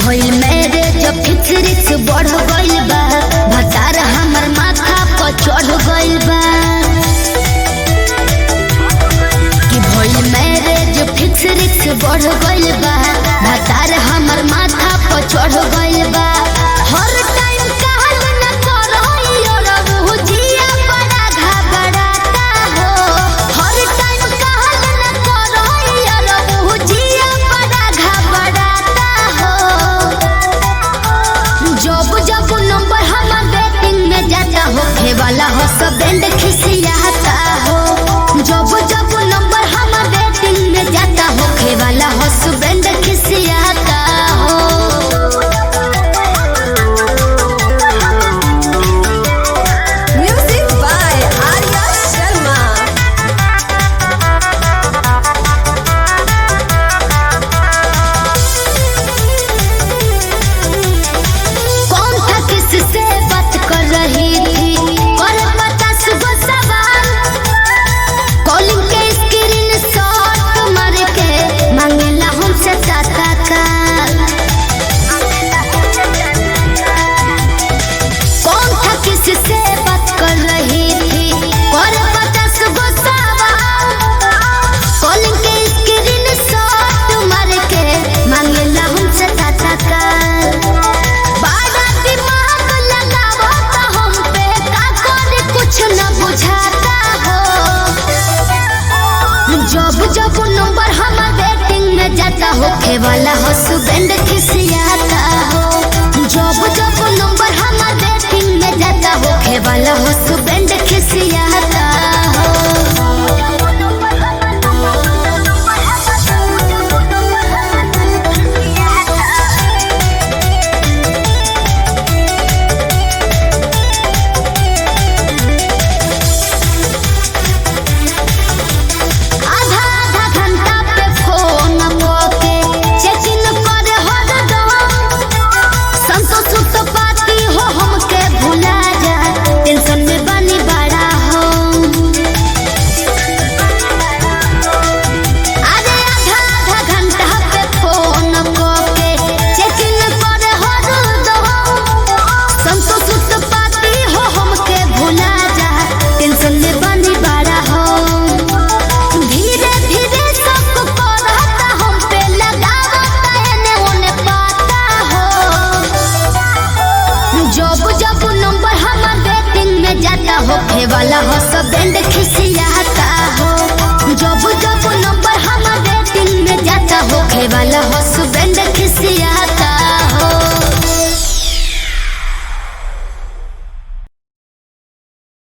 भइल मेरे जब फिक्रिक्स बढ़ गइल बा भतार हमर माथा पर चढ़ गइल बा कि भइल मेरे जब फिक्रिक्स बढ़ गइल बा भतार हमर माथा पर चढ़ गइल बा हर टाइम कहल न करई और जिया बड़ा घबराता हो हर टाइम कहल न करई और जिया बड़ा घबराता हो जब जब नंबर हमर बैटिंग में जाता हो खेवाला हो सब बैंड खिसियाता हो जब जब नंबर हमर बैटिंग में जाता हो खेवाला हो सब बैंड खिसियाता हो Music by Arya Sharma. कौन था किससे बात कर रही थी और पचास गो सवाल कॉलिंग के स्क्रीन शॉट मार के मांगेला हमसे टाटा काल कौन था किससे बात कर रही थी और पचास गो सवाल कॉलिंग के स्क्रीन शॉट मार के मांगेला हमसे टाटा काल बड़ा दिमाग लगावो तो हम पे का करे कुछ न बुझाता हो जब जब नंबर हमर बैटिंग में जाता हो खेवाला हो सुबेंड खिसियाता हो जब जब नंबर हमर बैटिंग में जाता हो खेवाला हो सुबेंड खिसियाता हो आधा आधा घंटा पे फोन के चेकिंग करे हरदम संतोष तो पाती हो हमके भुला जा टेंशन में बनी बड़ा हो अरे आधा आधा घंटा पे फोन के चेकिंग करे हरदम संतोष तो पाती हो हमके भुला जा टेंशन में बनी बड़ा हो धीरे धीरे सब करता हम पे लगावता एने ओने पाता हो जब जब नंबर हमर बैटिंग में जाता हो खेवाला हो सब बैंड खिसिया